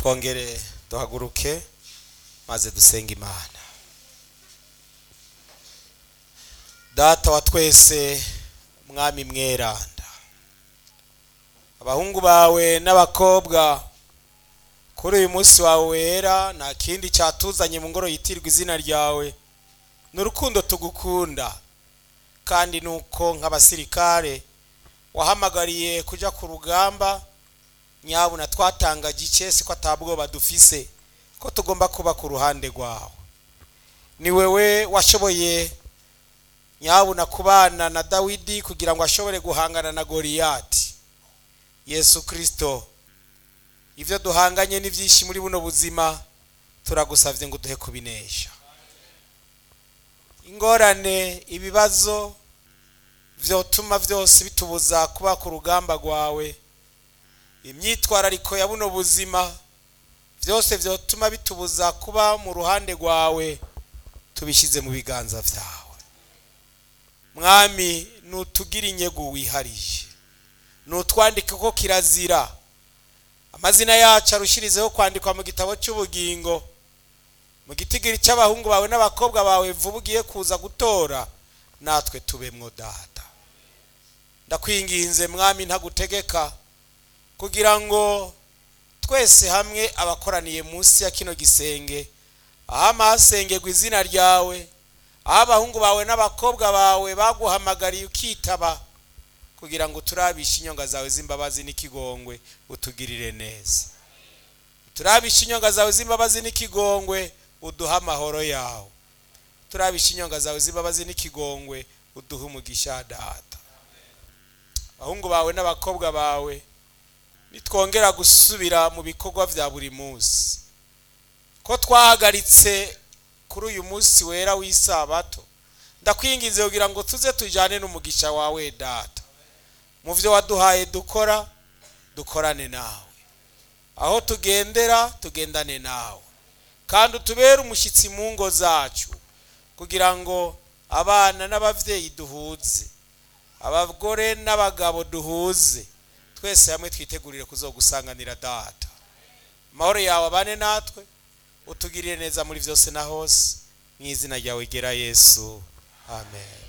twongere duhaguruke maze dusenga imana data wa twese mwami mweranda abahungu bawe n'abakobwa kuri uyu munsi wawe wera nta kindi cyatuzanye mu ngoro yitirwa izina ryawe ni urukundo tugukunda kandi nuko nk'abasirikare wahamagariye kujya ku rugamba nyabuna twatanga gikesi ko atabwoba dufise ko tugomba kuba ku ruhande rwawe ni wewe washoboye nyabuna kubana na dawidi kugira ngo ashobore guhangana na goriyati yesu kirisito ibyo duhanganye ni byinshi muri buno buzima turagusabye ngo duhe kubinesha ingorane ibibazo byotuma byose bitubuza kuba ku rugamba rwawe imyitwarariko ya buno buzima byose byotuma bitubuza kuba mu ruhande rwawe tubishyize mu biganza byawe mwami nutugire inyego wihariye nutwandike ko kirazira amazina yacu arushirizeho kwandikwa mu gitabo cy'ubugingo mu gitigiri cy'abahungu bawe n'abakobwa bawe vuba ugiye kuza gutora natwe tubemwo data ndakwinginze mwami ntagutegeka kugira ngo twese hamwe abakoraniye munsi ya kino gisenge aho amahasengerwa izina ryawe aho abahungu bawe n'abakobwa bawe baguhamagariye ukitaba kugira ngo turabishe inyonga zawe z'imbabazi n'ikigongwe utugirire neza turabishe inyonga zawe z'imbabazi n'ikigongwe uduhe amahoro yawe turabishe inyonga zawe z'imbabazi n'ikigongwe uduhe umugisha data abahungu bawe n'abakobwa bawe nitwongera gusubira mu bikorwa bya buri munsi ko twahagaritse kuri uyu munsi wera w'isabato ndakwinginze kugira ngo tuze tujyane n'umugisha wawe data mu byo waduhaye dukora dukorane nawe aho tugendera tugendane nawe kandi utubere umushyitsi mu ngo zacu kugira ngo abana n'ababyeyi duhuze abagore n'abagabo duhuze twese hamwe twitegurire kuzogusanganira data amahoro yawe abane natwe utugirire neza muri byose na hose mu izina ryawe gera yesu amen